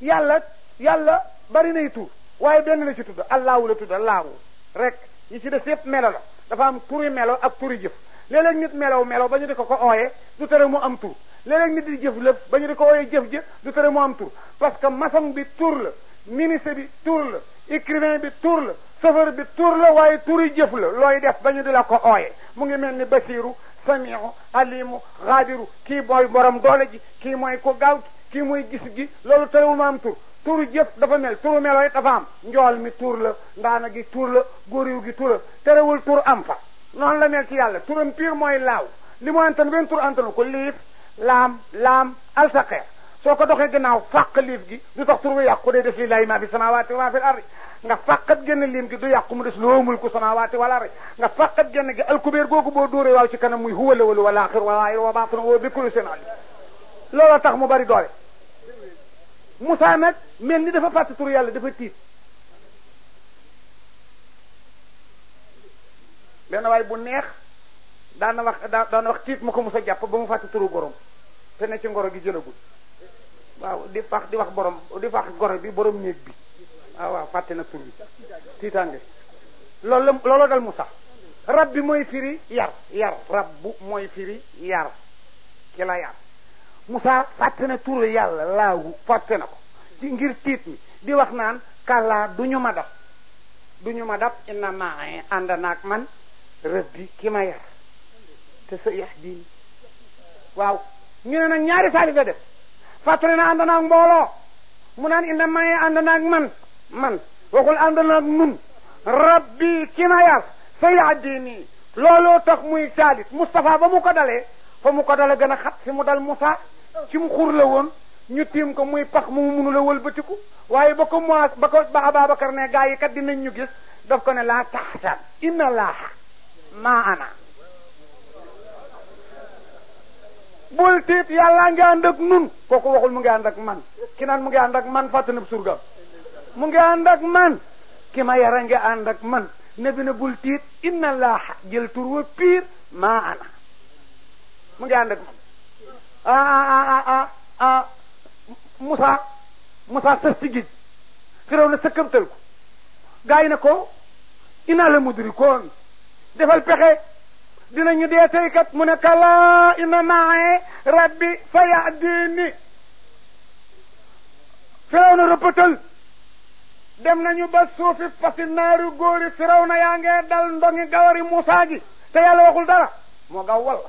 yàlla yàlla bari nay tur waaye benn la ci tudd allahu la tudd allahu rek yi ci des yëpp melo la dafa am turi melo ak turi jëf léeg-léeg nit melow melo ba ñu di ko ko ooye du tere mu am tur léeg-léeg nit di jëf lëf ba ñu di ko ooye jëf jëf du tere mu am tur parce que maçon bi tur la ministre bi tur la écrivain bi tur la chauffeur bi tur la waaye turi jëf la looy def ba ñu di la ko ooye mu ngi mel ni basiru samiu alimu xaadiru kii mooy borom doole ji kii mooy ko gaaw kii mooy gis gi loolu terewul ma am tur turu jëf dafa mel turu melo yi dafa am njool mi tur la ndaana gi tur la góoriw gi tur la terewul tur am fa noonu la mel ci yàlla turam pire mooy laaw li mu antan benn tur antanu ko liif laam laam alsaqeer soo ko doxee gannaaw fàq liif gi du tax tur bi yàqu dee def lillahi ma fi samawati wa ma fi ardi nga fàqat génn liim gi du yàqu mu des loo mulku samawati wal ardi nga fàqat génn gi alkubeer googu boo dóoree waaw ci kanam muy huwa la wala wala axir wala wa baatin wa bi kulli seen alim looloo tax mu bari doole Moussa nag mel ni dafa fàtte tur yàlla dafa tiit benn waay bu neex daan na wax daan na wax tiit mu ko Moussa jàpp ba mu fàtte turu gorom te ne ci ngoro gi jëlagul waaw di fax di wax borom di fax goro bi borom néeg bi waaw waaw fàtte na tur bi tiitaange loolu la looloo dal Moussa rab bi mooy firi yar yar rab bu mooy firi yar ki la yar Moussa fàtte na turu yàlla laawu fàtte na ko ci ngir tiit mi di wax naan kàllaa du ñu ma dab du ñu ma dab inna maa ànd naag man rabbi ki ma yar te sa yax diin waaw ñu ne nag ñaari saalif la def fàttali na ànd naag mbooloo mu naan inna maa ànd naag man man waxul ànd naag nun rabbi ki ma yar sa yax diin looloo tax muy saalit Moustapha ba mu ko dalee fa mu ko dale gën a xat fi mu dal Moussa ci mu xur la woon ñu tiim ko muy pax mu munu la wëlbatiku waaye ba ko mois ba ko ba Ababacar ne gaa yi kat dinañ ñu gis daf ko ne laa taxsan inna laaha maa ana bul tiit yàllaa ngi ànd ak nun kooku waxul mu ngi ànd ak man ki naan mu ngi ànd ak man fàtte na surgam mu ngi ànd ak man ki ma yara ngi ànd ak man ne bi na bul tiit inna laaha jël tur wa piir maa ana mu ngi ànd ak man ah ah ah ah Moussa Moussa sës ci géej firaw na sëkkamtal ko gaa yi ne ko inaa la mudrikoon defal pexe dinañu dee tey kat mu ne kala inna maaye rabbi sa yahdini firaw na rëppatal dem nañu ba suufi fasi naari góori firaw na yaa ngee dal ndongi gawari Moussa gi te yàlla waxul dara moo gaw walla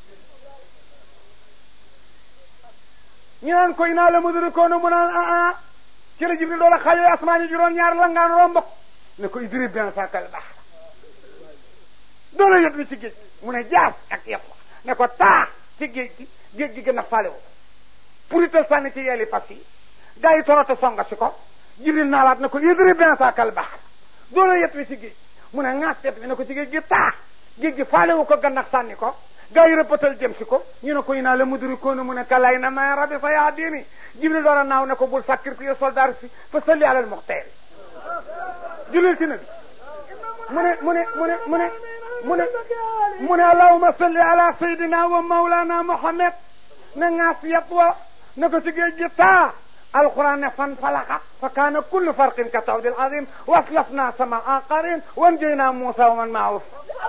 ñu naan koy naa la mudrikoona mu naan ah ah ci la jibril doola xaajoo asmaan yi juróom ñaar la ngaan romb ko ne ko idrib bien sakal baax doola yot mi ci géej mu ne jaas ak yet ne ko taax ci géej gi géej gi gën a fale wu purital sànni ci yeeli fas yi gaa yi torote songa si ko jibril naalaat ne ko idrib bien sakal baax doola yet mi ci géej mu ne ŋaas yet mi ne ko ci géej gi taax géej gi faale wu ko gannax sànni ko gaa yi rëppatal jëm si ko ñu ne ko yi naa la mudrikoona mu ne kalay na may rabbi sa yaa diini jibril door a naaw ne ko bul sacrifier soldat si fa salli alal muxteer julil ci nabi mu ne mu ne mu ne mu ne mu ne mu ne allahuma salli ala sayidina wa maulana muhammad ne ŋaas yet wa ne ko ci géej gi taa alquran ne fan falaxa fa kaana kullu farqin ka tawdil azim waslafna sama aqarin wan jeyna musa wa man maahu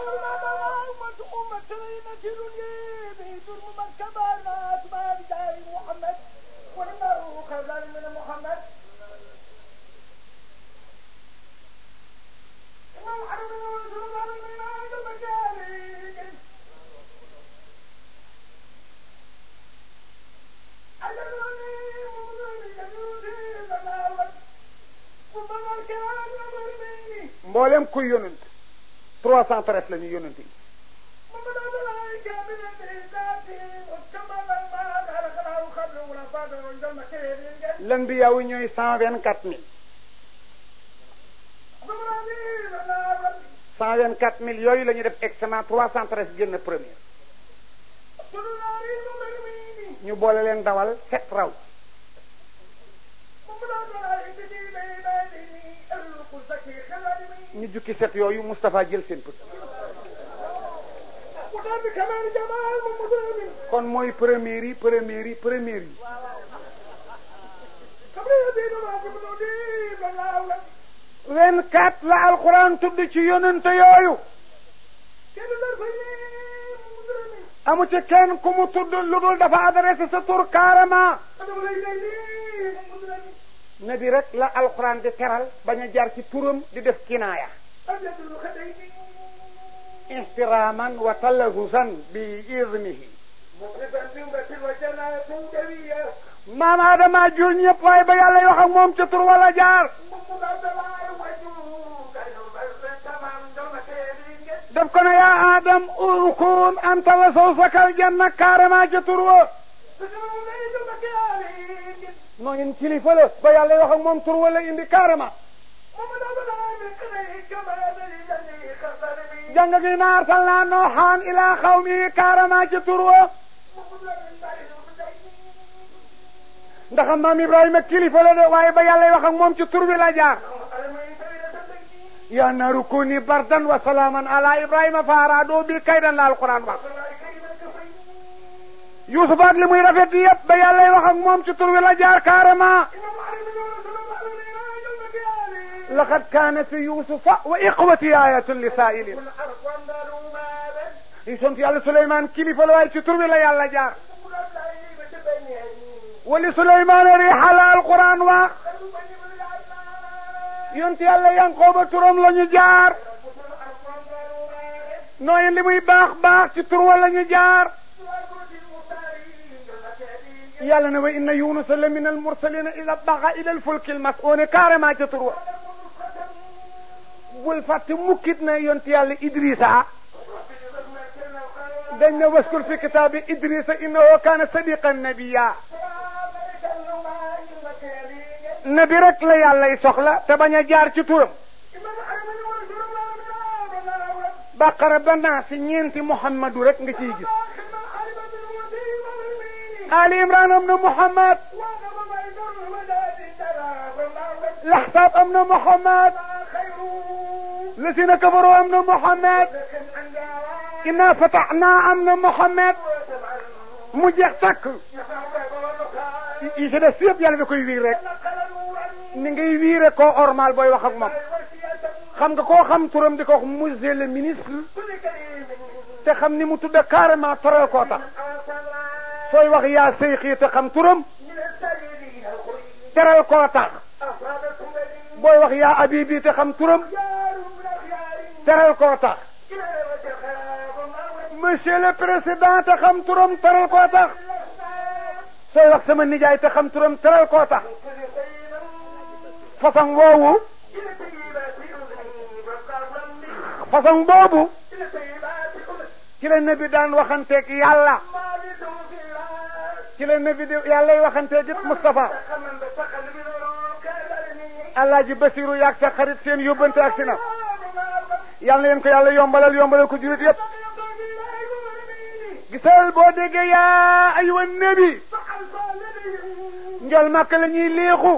mboolem kuy yonent trois cent treize la ñuy yonent yi l'anbiya yi ñooy cent vingt quatre mille cent vingt quatre mille yooyu la ñu def examen trois cent treize génn premier ñu boole leen dawal sept raw ñu jukki set yooyu Moustapha jël seen pët kon mooy première yi première yi première yi vingt-quatre la alquran tudd ci yonente yooyu amu ci kenn ku mu tudd lu dul dafa adressé sa tur carrément nabi rek la alquran di teral bañ a jaar ci turam di def kinaaya احتراما وتلهزا بإذنه maam Adama jur ñëpp waaye ba yàlla wax ak moom ca tur wala jaar daf ko ne yaa Adam urkun anta wa zawjaka aljanna carrément ca tur wa noo ngeen kilifa la ba yàlla wax ak moom tur wala indi carrément jàng gi na arsalnaa nooxaan ilaa xawmihi carrément ci tur wa ndax maam Ibrahima kilifa la de waaye ba yàlla wax ak moom ci tur bi la jaar yaa naaru kuuni bardan wa salaaman ala Ibrahima fa araadoo bi kaydan la alquran wax Yuusuf ak li muy rafet yëpp ba yàlla wax ak moom ci tur bi la jaar carrément laqad kaana fi yuusufa wa iqwati ayatun li saa'ilin yi sont yàlla Suleymaan kilifa la waaye ci tur bi la yàlla jaar wali Suleymaan riixa la alquran wax yont yàlla Yanqooba turam la ñu jaar nooy li muy baax baax ci tur wa la ñu jaar yàlla ne wa inna yunusa la min almursalina ida baxa ila alfulki almas'uuni carrément ca tur wa bul fàtte mukkit na yont yàlla Idrissa dañ ne waskur fi kitaabi Idrissa innahu kaana sadiqan nabiyya nabi rek la yàllay soxla te bañ a jaar ci turam baqara ba naa si ñeenti muhammadu rek nga ciy gis ali imran am na muhammad laxsaab am na muhammad lasina kafaru am na muhammad inna fataxnaa am na muhammad mu jeex takk yi si des yëpp yàlla da koy wiir rek ni ngay wiire koo ormal booy wax ak moom xam nga koo xam turam di ko wax monsieur le ministre te xam ni mu tudda carrément toral koo tax sooy wax yaa seyxii te xam turam teral koo tax booy wax yaa abibi te xam turam teral koo tax monsieur le président te xam turam teral koo tax sooy wax sama nijaay te xam turam teral koo tax façon woowu façon boobu ci la nabi daan waxanteeg yàlla ci la nabi di yàllay waxanteeg it Moustapha Alaaji Basiru yaag sa xarit seen yóbbante ak si na yàlla na leen ko yàlla yombalal yombalal ko jurit yépp gisal boo déggee yaa aywa nabi njol màkk la ñuy léexu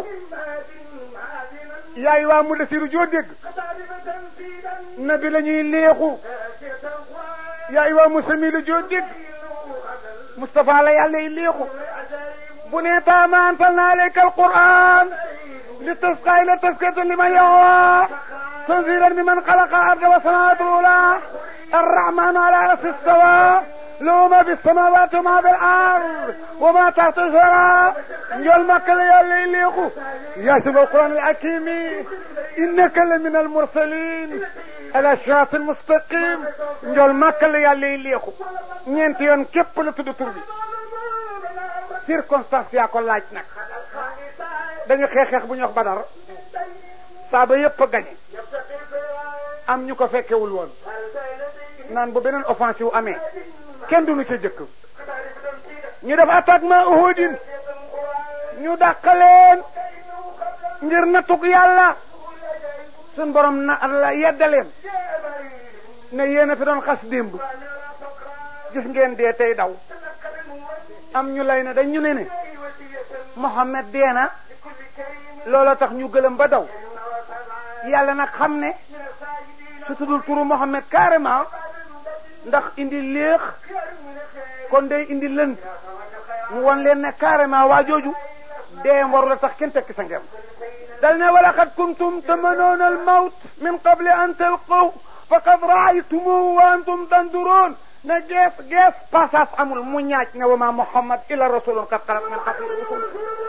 yaay waa mu dasiru joo dégg nabi la ñuy léexu yaay waa mu samilu joo dégg Moustapha la yàlla yi léexu bu nee taama anzalna alayka alquran li tasqa ila taskata liman yahwa tanzilan mimman xalaqa arda wa samawati ula arrahmanu ala arsi istawa له ما في السماوات وما في الارض وما تحت الثرى نجول مكة يا يليقو يا سيد القران الحكيم انك لمن المرسلين على الصراط المستقيم نجول مكة يا يليقو ñeent yoon képp la tudd tur bi circonstance yaa ko laaj nag dañu xeex-xeex bu ñu wax badar saaba yépp a gañe am ñu ko fekkewul woon naan bu beneen offensive amee kenn duñu ca jëkk ñu def attaquement Uhudin ñu dàqaleen ngir nattug yàlla suñ borom na la yeddaleen ne yéen a fi doon xas démb gis ngeen dee tey daw am ñu lay ne dañ ñu ne ne Mohammed dee na looloo tax ñu gëlëm ba daw yàlla nag xam ne su tuddul turu Mohammed carrément ndax indi léex kon day indi lënt mu won leen ne carrément waa jooju dee war la tax kenn tekki sa ngem dal ne wala xad kuntum tamanoona al mawt min qabli an talqaw faqad raaytumuhu wa antum tanduroon ne gees gees passage amul mu ñaaj ne wa ma muhammad illa rasulun qad xalat min qablihi rusul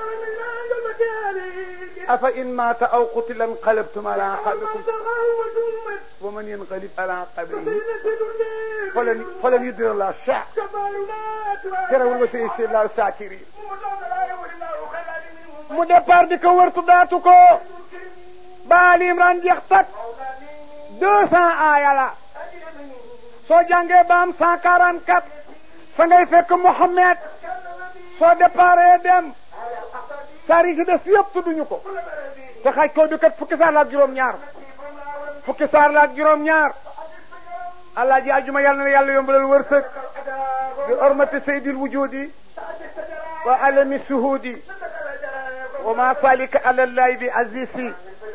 afa in maata aw qutila inqalabtum ala aqabikum wa man yanqalib ala aqabihi falan falan yudira la sha terewul wa say si la saakiri mu départ di ko wërtu daatu ko baal imran jeex tak deux cent aaya la soo jàngee ba am cent quarante quatre fa ngay fekk Mohammed soo déparé dem saar yi ci des yëpp tudduñu ko te xaj ko du kat fukki saar la ak juróom-ñaar fukki saar la ak juróom-ñaar allah ji ajuma yàlla na yàlla yombalal wërsëg bi ormati saydil wujudi wa alami suhudi wa ma salika ala llahi bi azisi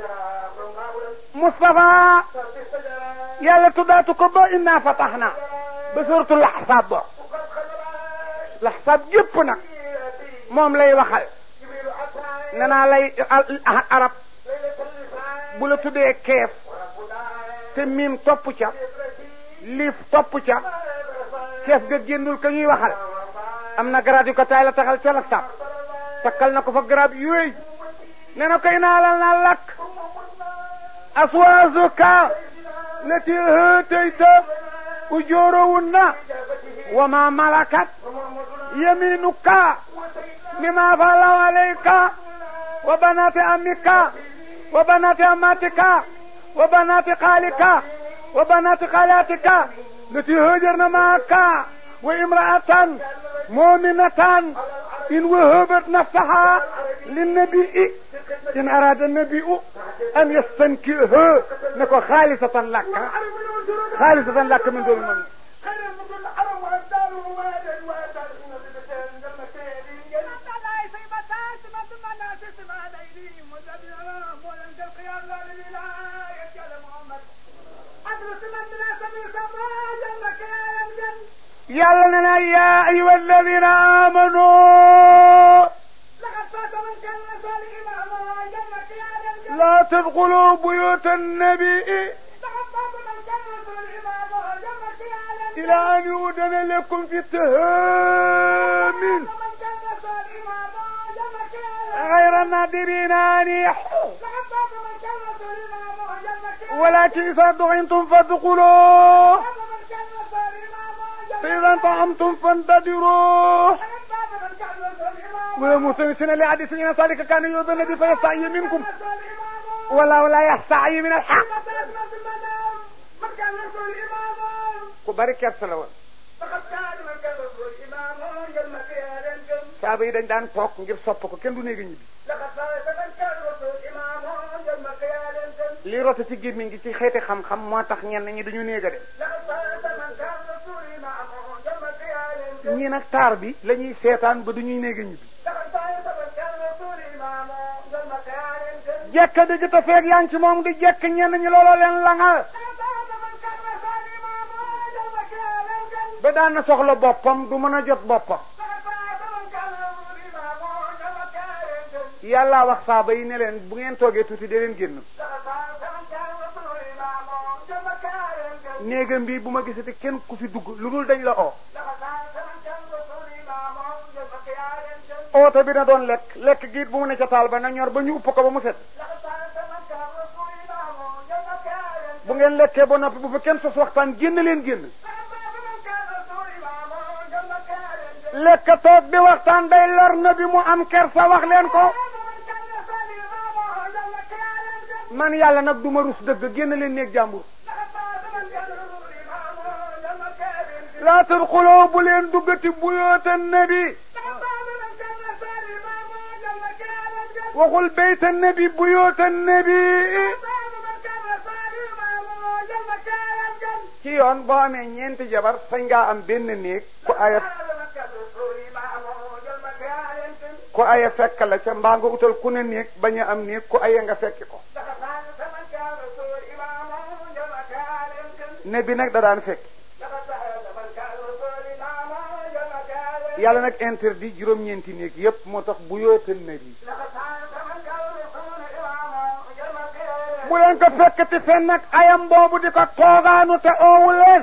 Moustapha yàlla tuddaatu ko ba inna fataxna ba suratul laxsaab ba laxsaab gépp nag moom lay waxal nee naa lay arab bu la tuddee keef te miim topp ca liif topp ca keef ga génnul ka ñuy waxal am na garab yu ko taay la taxal ca laxsaab takkal na ko fa garab yooyu nee na koy naalal naa lakk aswaazuka lati hëtayta ujoorowunna wa ma malakat yaminuka mima falaw alayka wa banati amika wa banati amatika wa banati xaalika wa banati xaalatika lati hëjarna maaka wa imraatan muminatan in wahabat nafsaha linnabii in arada nabiu an yastankiha ne ko xaalisatan lakka xaalisatan lakka min doon man yàlla ne na yaa ayuha alladina amanu لا تدخلوا بيوت النبي إلى أن يؤذن لكم في التهامين غير النادرين أن يحوا ولكن إذا دعيتم فادخلوا فإذا طعمتم فانتظروا ومتمسين لحديث إن ذلك كان يؤذن النبي فيستحيي منكم wala la yastaxyi min alxaq ku bari kersa la woon saaba yi dañ daan toog ngir sopp ko kenn du néega ñibbi lii rote ci gémmiñ gi ci xeeti xam-xam moo tax ñenn ñi duñu néega dem ñii nag taar bi la ñuy seetaan ba duñuy néega ñibbi jekk dëgg te feeg yaa ngi ci moom di jekk ñenn ñi looloo leen langal ba daan na soxla boppam du mën a jot boppam yàlla wax saaba yi ne leen bu ngeen toogee tuuti de leen génn néegam bi bu ma gisati kenn ku fi dugg lu dul dañ la oo oote bi na doon lekk lekk giit bu mu ne ca taal ba na ñor ba ñu upp ko ba mu set bu ngeen lekkee ba noppi bu fa kenn sos waxtaan génn leen génn lekk toog di waxtaan day lor na bi mu am kersa wax leen ko man yàlla nag du ma rus dëgg génn leen néeg jàmbur laa tadxuloo bu leen duggati buyoota nabi waxul bayta nabi buyoota nabi ci yoon boo amee ñeenti jabar sañ ngaa am benn néeg ku aya ku aya fekk la ca mbaa nga utal ku ne néeg bañ a am néeg ku aya nga fekki ko ne bi nag da daan fekki yàlla nag interdit juróom-ñeenti néeg yépp moo tax bu yootal na bi bu leen ko fekkati fenn nag ayam boobu di ko toogaanu te oowu leen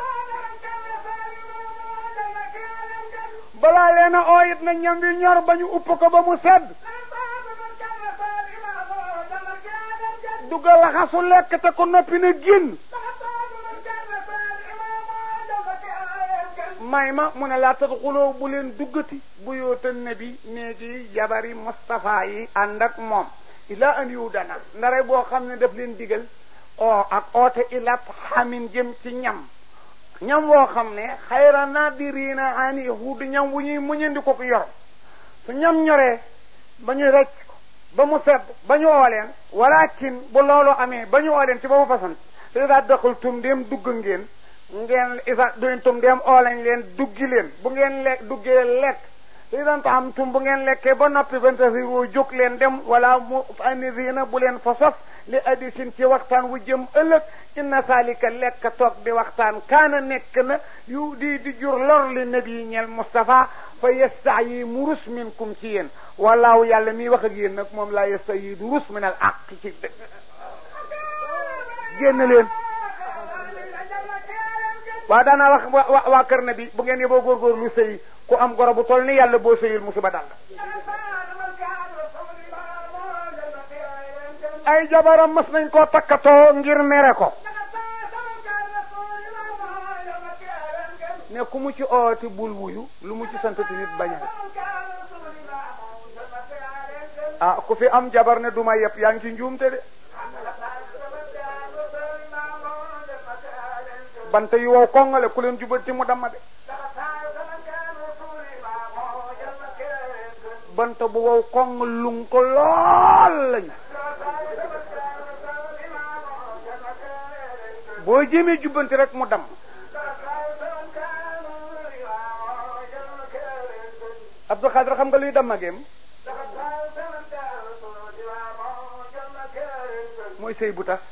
balaa leen a oo it na ñam wi ñor ba ñu upp ko ba mu sedd dugal laxasu lekk te ko noppi na génn may ma mu ne laa tadxuloo bu leen duggati bu yootal nabi néegi jabari Moustapha yi ànd ak moom ila an yu dana ndare boo xam ne daf leen digal o ak oote ilat xamin jëm ci ñam ñam woo xam ne xayra naadiriina ani huud ñam wu ñuy muñandi ko ko yor su ñam ñoree ba ñu recc ko ba mu sedd ba ñu ooleen walakin bu loolu amee ba ñu ooleen ci ba mu fasan te daa doxal tum dem dugg ngeen ngeen isa duñ tum dem oolañ leen duggi leen bu ngeen lekk duggee lekk li doon taxam tum bu ngeen lekkee ba noppi banta si woo jóg leen dem wala mu anisina bu leen fa sos li addi sin ci waxtaan wu jëm ëllëg inna salika lekk toog di waxtaan kaana nekk na yu di di jur lor li nabi ñel Mustafa fa yesta yi mu rus minkum ci yéen walaaw yàlla miy wax ak yéen nag moom laa yesta yi du rus min al aq ci dëgg génn leen waa daanaa wax waa waa kër na bi bu ngeen yeboo góorgóorlu sëy ku am goro bu toll ni yàlla boo sëyul musiba dal ay jabaram mas nañ koo takkatoo ngir mere ko ne ku mu ci ooti bul wuyu lu mu ci santati nit bañal ah ku fi am jabar ne duma yëpp yaa ngi ci njuumte de bante yu wow kongale ku leen jubati mu damma de banta bu wow kong lun ko lool lañu boo jéemee jubbanti rek mu dam Abdou Khadre xam nga luy damma géem mooy sëy bu tas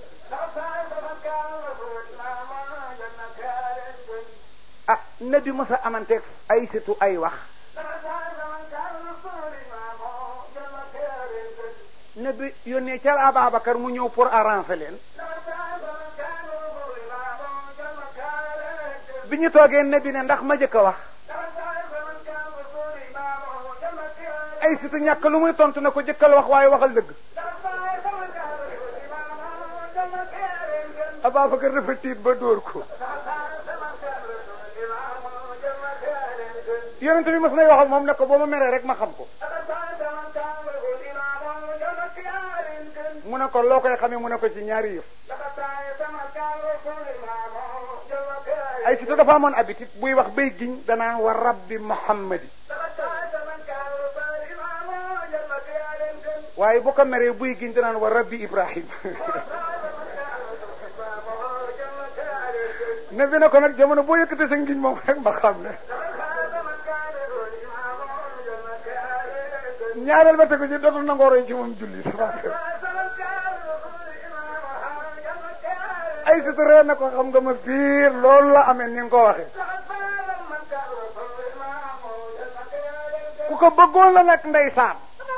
ah nabi mos a amanteeg ay situ ay wax nabi yónnee ca Ababacar mu ñëw pour arranger leen bi ñu toogee nabi ne ndax ma jëkk a wax ay situ ñàkk lu muy tontu na ko jëkkal wax waaye waxal dëgg Ababacar dafa tiit ba dóor ko yonent bi mas nay wax ak moom ne ko boo ma meree rek ma xam ko mu ne ko loo koy xamee mu ne ko ci ñaari yëf ay surtout dafa amoon habitude buy wax bay giñ danaan wa rabbi muhammadi waaye bu ko meree buy giñ danaan wa rabbi ibrahim ne bi ne ko nag jamono boo yëkkate sa ngiñ moom rek ma xam ne ñaareel ba tegu ci dootul nangoo roy ci moom julli ay sutu ree na ko xam nga ma biir loolu la amee ni nga ko waxee ku ko bëggoon la nag ndeysaan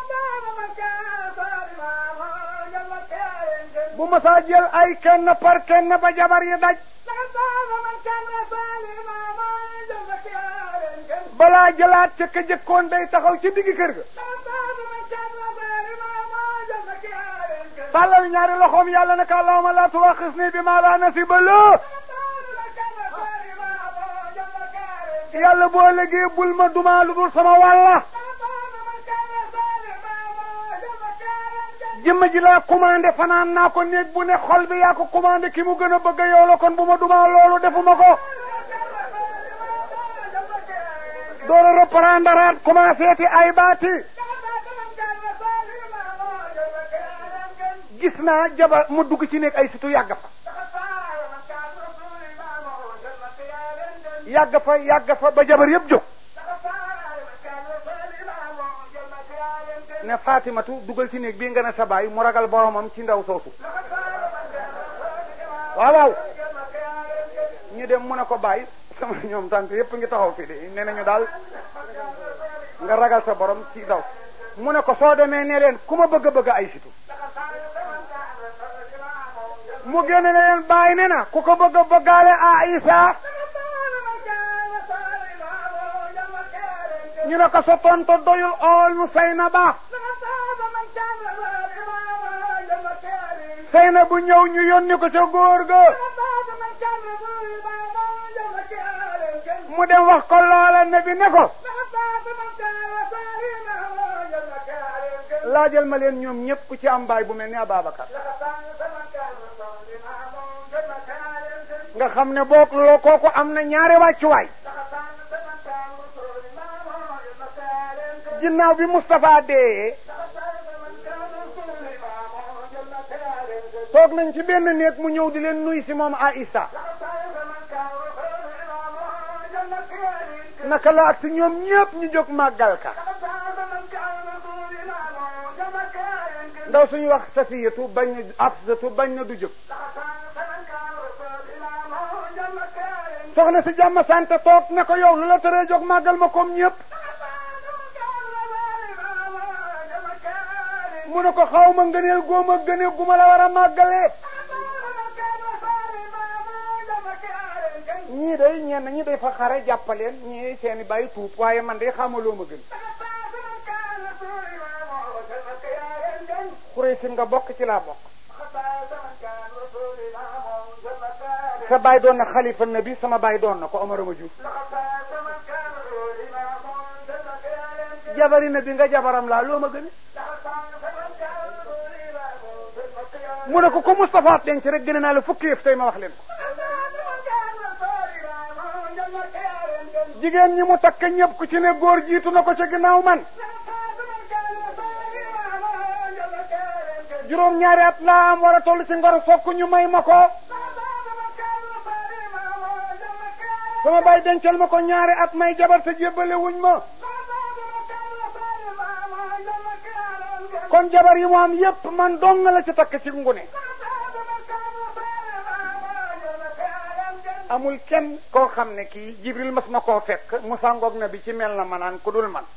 bu ma saa jël ay kenn par kenn ba jabar yi daj balaa jëlaat ca ka jëkkoon day taxaw ci diggi kër ga tàllal ñaari loxoom yàlla naka allahumma la tuwaxisni bi ma la nasiba la yàlla boo léegi bul ma duma lu dul sama wàlla jëmm ji laa commandé fanaan naa ko néeg bu ne xol bi yaa ko commandé ki mu gën a bëgg yow la kon bu ma duma loolu defuma ko door a reprendre commencé ti ay baati gis naa jabar mu dugg ci nekk ay situ yàgg fa yàgg fa yàgg fa ba jabar yëpp jóg ne Fatimatu dugal ci néeg bii nga ne sa baay mu ragal boromam ci ndaw soosu waaw waaw ñu dem mu ne ko bàyyi sama ñoom tante yépp ngi taxaw fii de nee nañu daal nga ragal sa borom ci daw mu ne ko soo demee ne leen ku ma bëgg a bëgg ay situ mu génne ne leen bàyyi ne na ku ko bëgg a bëggaale a Isa ñu ne ko sa tonto doyul ool mu fay na baax fay na bu ñëw ñu yónni ko ca góor ga mu dem wax ko loola ne bi ne ko laajal ma leen ñoom ñëpp ku ci am baay bu mel ni Ababacar nga xam ne boog loo kooku am na ñaari wàccuwaay ginnaaw bi Moustapha dee toog nañ ci benn néeg mu ñëw di leen nuy si moom Aïssa naka la ak si ñoom ñëpp ñu jóg màggal ka ndaw suñu wax safiyatu bañ na afsatu bañ na du jóg soxna si jàmm sante toog ne ko yow lu la tëree jóg màggal ma comme ñëpp mu ne ko xaw ma ngëneel góoma gëneel gu ma la war a màggalee ñii day ñenn ñi day fa xare jàppaleen ñii seeni bàyyi tuub waaye man day xamaloo ma gën xuree sim nga bokk ci laa bokk sa baay doon na xalifa nabi sama baay doon na ko Omar ma Juuf jabari nabi nga jabaram laa loo ma gën mu ne ko ko Moustapha denc rek gën naa la fukki yëf tey ma wax leen ko jigéen ñi mu takk ñëpp ku ci ne góor jiitu na ko ca ginnaaw man juróom ñaari at laa am war a toll ci ngor fokk ñu may ma ko sama baay dencal ma ko ñaari at may jabar te jébbale wuñ ma kon jabar yi mu am yépp man dong la ci takk ci ngune amul kenn koo xam ne kii jibril mas na koo fekk mu sàngoog na bi ci mel na manaan ku dul man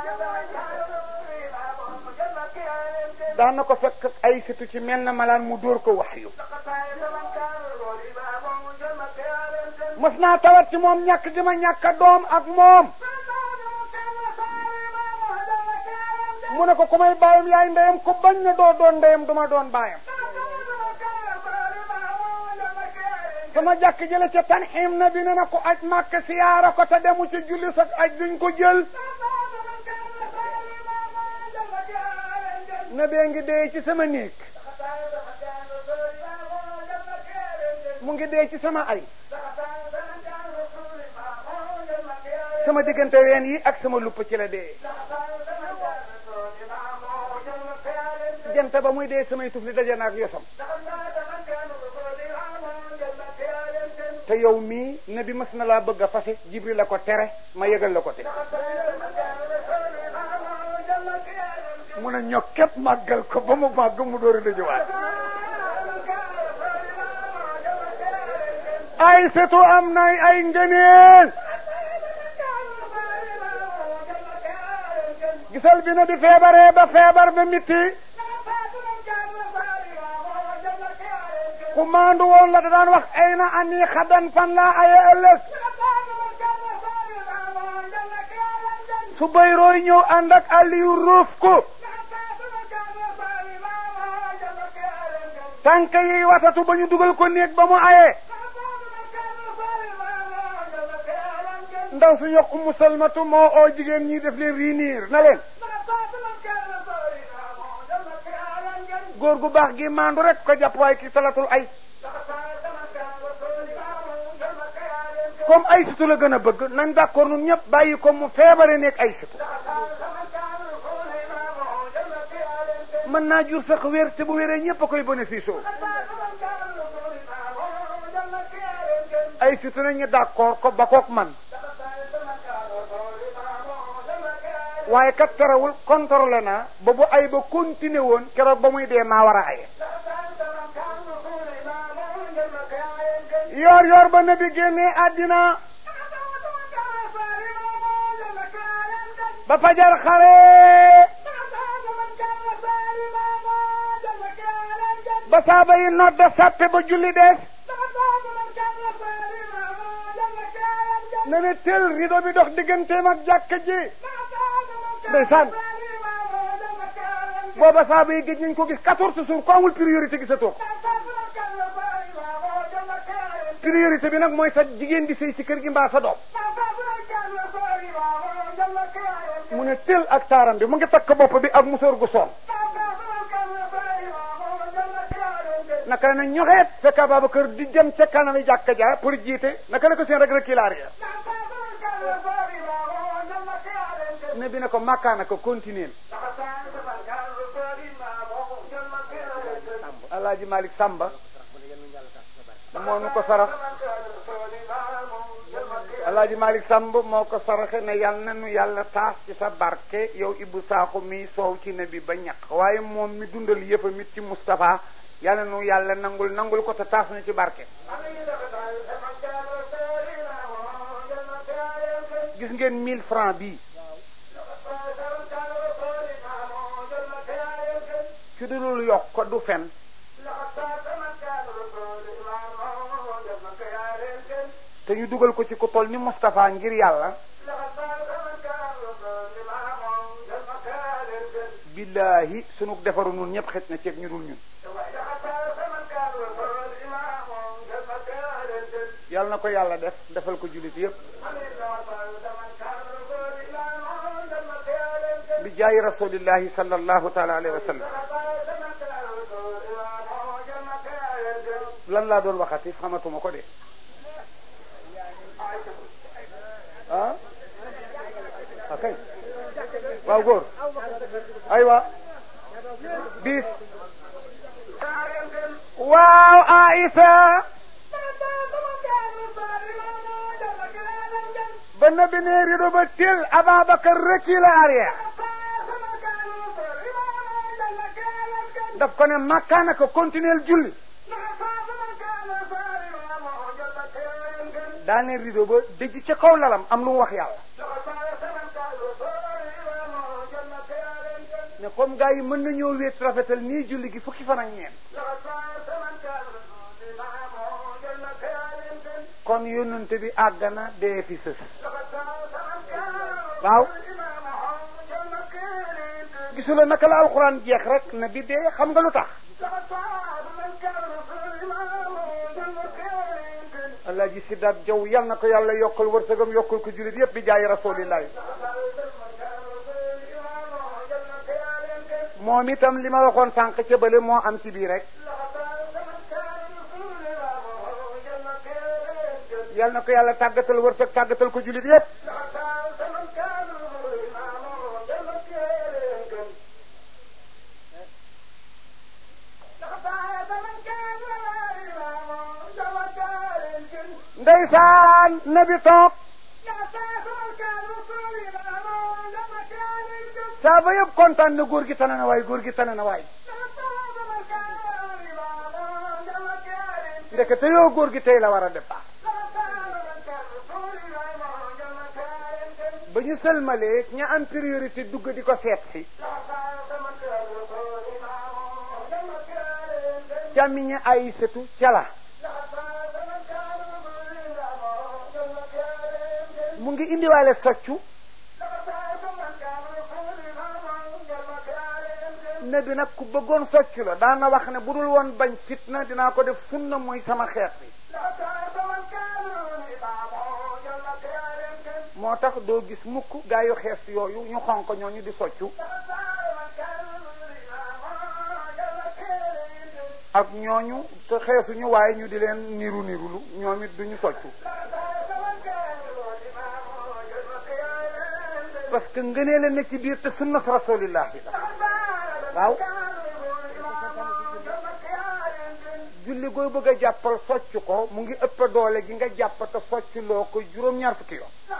daan na ko fekk ay situ ci mel na malaan mu dóor ko wax yu mas naa tawat ci moom ñàkk gi ma ñàkk doom ak moom mu ne ko ku may bàyyam yaay ndeyam ku bañ na doo doon ndeyam duma doon bàyyam sama jàkk jële ca tanxiim na bi ne na ko aj màkk siyaara ko te demu ci julli sax aj duñ ko jël na bee ngi dee ci sama néeg mu ngi dee ci sama ay sama diggante ween yi ak sama lupp ci la dee jant ba muy dee samay tufli daje na ak yosam te yow mii ne bi mas na laa bëgg a fase jibril la ko tere ma yëgal la ko te mun a ñog képp màggal ko ba mu màgg mu dóori la jëwaat ay setu am na ay ngëneel gisal bi na di feebaree ba feebar ba mitti ku maandu woon la da daan wax ay na ani xadan fan laa aye ëllëg su bayrooy ñëw ànd ak Aliyu ruuf ko tànk yi watatu ba ñu dugal ko néeg ba mu aye ndaw su yokk Ummu Salmatu moo oo jigéen ñi def leen riiniir na leen góor gu baax gi maandu rek ko jàpp waaye ki talatul ay comme ay situ la gën a bëgg nañ d'accord nun ñëpp bàyyi ko mu feebare nekk ay situ mën naa jur sax wér te bu wéree ñëpp a koy bénéfice ay situ nañu d'accord ko ba kook man waaye kat terewul contrôlé naa ba bu ay ba continué woon keroog ba muy dee maa war a aye yoor yoor ba nabi génnee àddina ba fajar xare ba saaba yi nodda sàppe ba julli dees ne ne tel rido bi dox digganteem ak jàkka ji ndeysaan booba saaba yi gëj nañ ko gis quatorze jours ko amul priorité gisatoo ko priorité bi nag mooy sa jigéen di sëy ci kër gi mbaa sa doom mu ne tel ak taaram bi mu ngi takk bopp bi ak musóor gu soon naka na ñoxeet fekk Ababacar di dem ca kanami jàkka ja pour jiite naka la ko seen rek rek kilaar ya ne bi ne ko makkaana ko continuer alaaji Malick Samba moo nu ko sarax alaaji Malick Samba moo ko saraxe ne yal na nu yàlla taas ci sa barke yow Ibou Sakho mi soow ci ne bi ba ñaq waaye moom mi dundal yëfa mit ci Moustapha yal na nu yàlla nangul nangul ko te taas na ci barke gis ngeen mille francs bii ci dulul yokk ko du fen te ñu dugal ko ci ku toll ni Moustapha ngir yàlla billaahi sunu defaru nun ñëpp xet na ceeb ñu dul ñun yàlla na ko yàlla def defal ko jullit yëpp bi jaayi rasulillahi sallallahu taala alayhi wa sallam lan laa doon waxati xamatuma ko de ah ok waaw góor aywa bis waaw Aïssa ba nabi ne rido ba til Ababacar recule arrière daf ko ne makkaana ko continuer julli daane rido ba dëj ca kaw lalam am lu mu wax yàlla ne comme gars yi mën nañoo wéet rafetal nii julli gi fukki fan ak ñeent kon yónnante bi àgg na dee fi sës waaw gisula naka la alxuraan jeex rek na bi dee xam nga lu tax alaaji siddaat jaw yal na ko yàlla yokkal wërsëgam yokkal ko jullit yépp bi jaay rasulillahi moom itam li ma waxoon sànq ca bële moo am ci bii rek yal na ko yàlla tàggatal wërsëg tàggatal ko jullit yépp ndeysaan nabi toog saaba yëpp kontaan na góor gi tane na waay góor gi tane na waay ndekete yoo góor gi tey la war a départ ba ñu sëlmalee ña am priorité dugg di ko seet si càmmiñe ay sëtu cala mu ngi indiwaale soccu ne bi nag ku bëggoon soccu la daana wax ne bu dul woon bañ fitna dinaa ko def sunna muy sama xeet bi moo tax doo gis mukk gaa yu xees yooyu ñu xonq ñooñu di soccu ak ñooñu te xeesuñu waaye ñu di leen niru nirulu ñoom it duñu soccu parce que ngënee la ne ci biir te sunna rasulillah bi la waaw julli gooy bëgg a jàppal socc ko mu ngi ëpp doole gi nga jàpp te socc loo ko juróom-ñaar fukki yoon